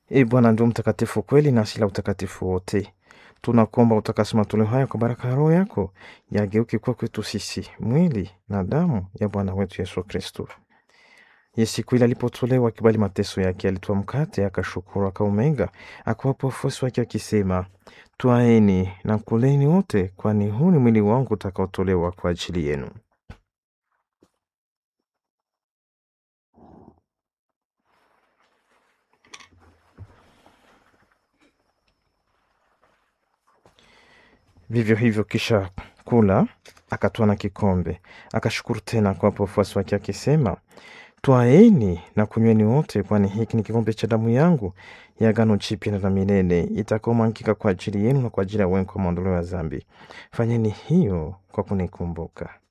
E Bwana ndio mtakatifu kweli na asili ya utakatifu wote. Tunakuomba utakase matoleo haya kwa baraka ya Roho yako, yageuke kuwa kwetu sisi mwili na damu ya Bwana wetu Yesu Kristo. Ye siku ile alipotolewa akibali mateso yake, alitoa mkate, akashukuru, akaumega, akawapa wafuasi wake akisema, twaeni na kuleni wote, kwani huu ni mwili wangu utakaotolewa kwa ajili yenu. Vivyo hivyo kisha kula, akatwaa na kikombe, akashukuru tena akawapa wafuasi wake akisema, twaeni na kunyweni wote, kwani hiki ni kikombe cha damu yangu ya agano jipya na la milele, itakaomwagika kwa ajili yenu na kwa ajili ya wengi kwa maondoleo ya dhambi. Fanyeni hiyo kwa kunikumbuka.